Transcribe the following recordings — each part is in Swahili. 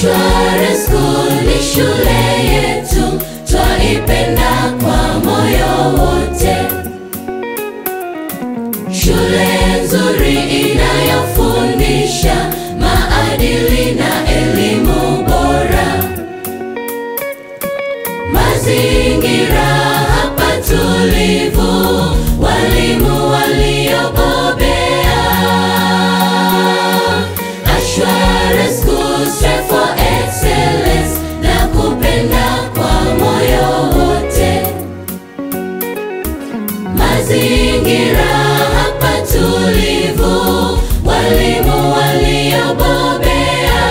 Ashwara School ni shule yetu, twaipenda kwa moyo wote. Shule nzuri inayofundisha maadili na elimu bora. Mazingira hapa tulivu, walimu waliobobea. Ashwara School strive for excellence na kupenda kwa moyo wote. Mazingira hapa tulivu, walimu waliobobea.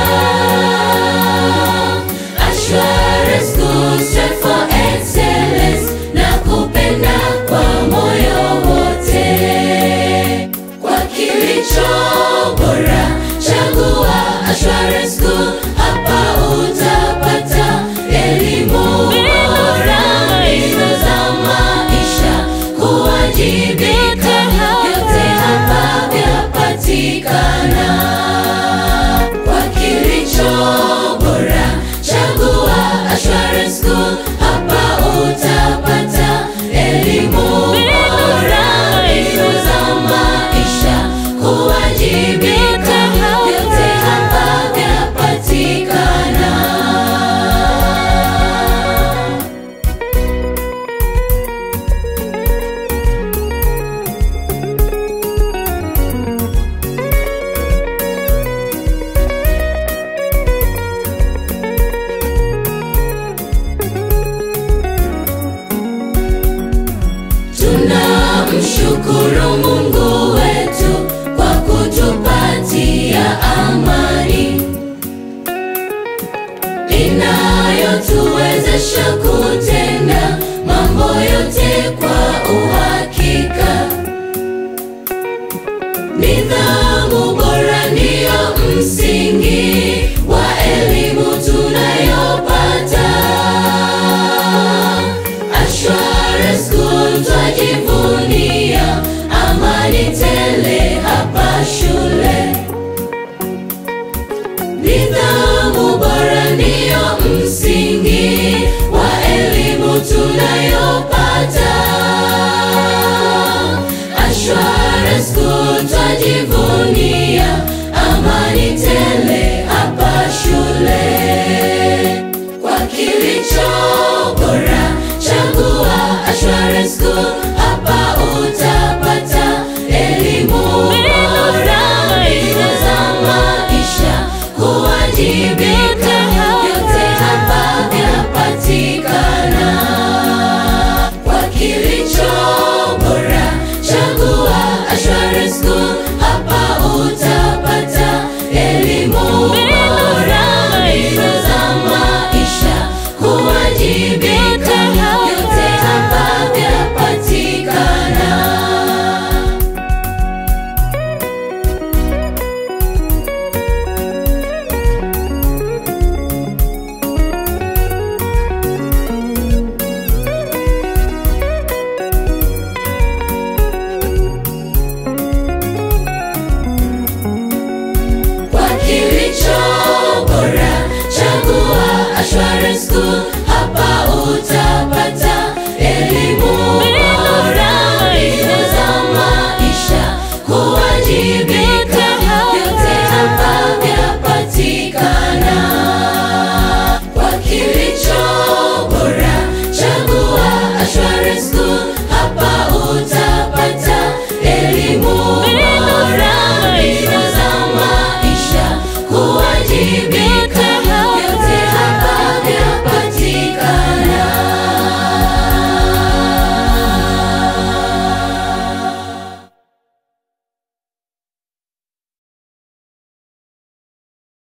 Ashwara School strive for excellence na kupenda kwa moyo wote. Kwa kilicho bora, chagua Ashwara School, hapa utapata elimu bora, mbinu za maisha, kuwajibika, yote hapa vyapatikana. Kwa kilicho bora, chagua Ashwara School, hapa utapata elimu bora, mbinu za maisha, kuwajibika, yote hapa vyapatikana. Tunamshukuru Mungu wetu kwa kutupatia amani inayotuwezesha kutenda mambo yote kwa uhakika. Nidhamu bora ndiyo msingi wa elimu tunayopata. Ashwara School twajivunia amani tele hapa shule. Nidhamu bora ndiyo msingi wa elimu tunayopata.